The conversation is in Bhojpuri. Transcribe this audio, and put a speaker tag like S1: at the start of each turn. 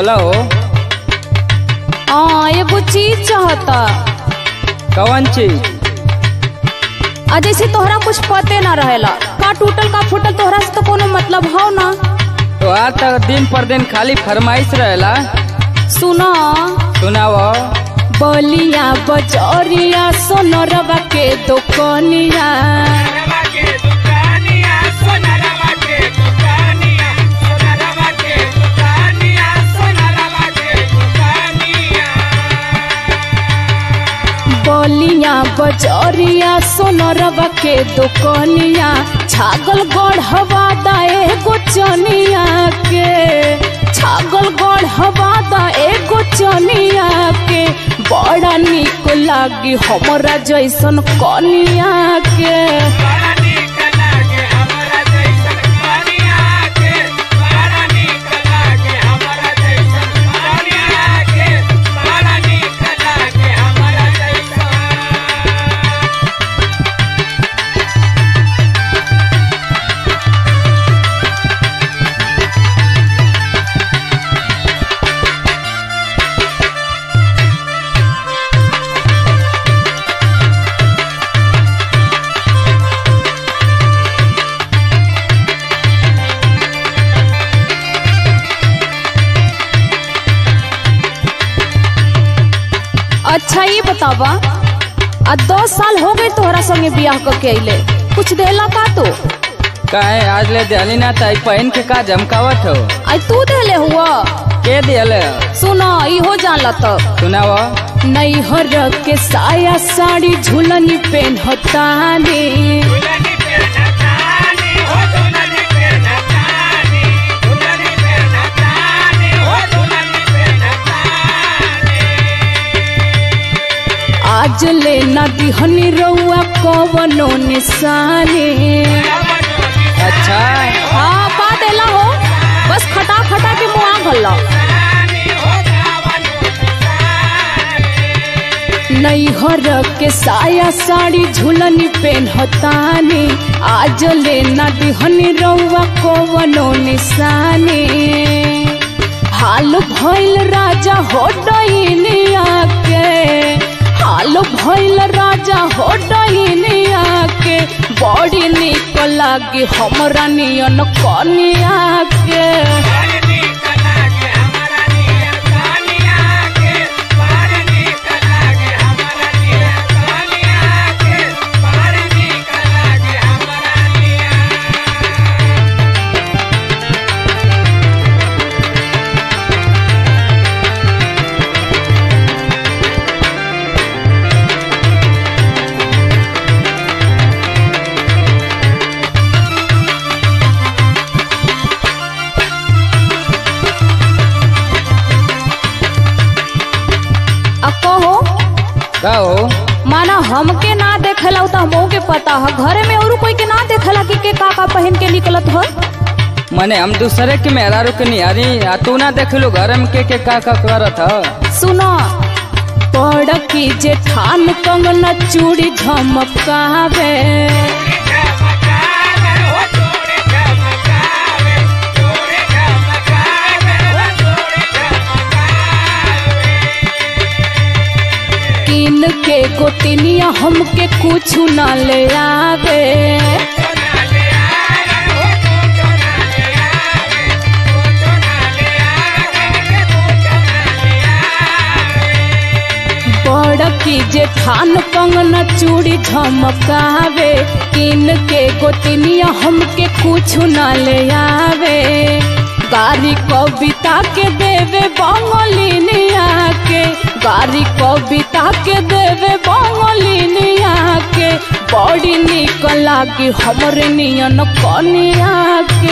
S1: बोला हो
S2: हाँ एगो चीज चाहता
S1: कौन चीज
S2: आ जैसे तोहरा कुछ पते ना रहेला का टूटल का फूटल तोहरा से तो कोनो मतलब हो ना
S1: तो आज तक दिन पर दिन खाली फरमाइश रहेला
S2: सुना
S1: सुनाव
S2: बलिया बजरिया सोनरवा के दुकनिया
S3: सोनरवा के दुकानिया सोनरवा के दुकानिया सोनरवा के दुकानिया सोनरवा के दुकानिया
S2: बलिया बजरिया सोनरवा के दुकनिया छागल गढ़वा दाए गोचनिया के छागल गढ़वा दाए गोचनिया के बड़ा निक लागी हमरा जैसन कनिया के
S3: बड़ा नीक लागे हमरा जैसन कनिया के बड़ा नीक लागे हमरा जैसन कनिया के बड़ा नीक लागे हमरा जैसन
S2: अच्छा ये बतावा आ दस साल हो गए तोहरा संगे बियाह करके अइले कुछ देला का तू
S1: काहे आज ले दियाली ना ताई पहन के का जमकावत हो
S2: आई तू देले हुआ
S1: के दियल
S2: सुना इहो जानला तब
S1: सुनाव
S2: नैहर के साया साड़ी झुलनी पेन्हतानी
S3: दुल्हनी पे नचानी हो दुल्हनी पे नचानी दुल्हनी पे नचानी हो दुल्हनी पे नचानी
S2: आज ले ना दिहनी रउआ कवनो निशानी
S1: अच्छा
S2: हाँ पा देला हो बस खटा खटा के मुआ गल्ला नैहर के साया साड़ी झुलनी पेन्हतानी आज ले ना दिहनी रउआ कवनो निशानी हाल भइल राजा हो डइनिया के हाल भइल राजा हो डइनिया के बड़ी निक लागी हमरा नियन कनिया के आ कहो
S1: का हो
S2: माना हमके ना देखेला तो हमहू के पता है घरे में और कोई के ना देखेला कि के का का पहन के निकलत हो
S1: मने हम दूसरे के मेहरारू के निहारी आ तू ना देखलू घर में के के का का करत ह
S2: सुनो पड़ की जेठान कंगना चूड़ी झमकावे किन के गोतिनिया हमके कुछ ना ले आवे बड़ की जेठान कंगना चूड़ी झमकावे किन के गोतिनिया हमके कुछ ना ले आवे गारी कविता के देवे बंगलिनिया के गारी कविता के देवे बंगलिनिया के बड़ी निक लागी हमरे नियन कनिया के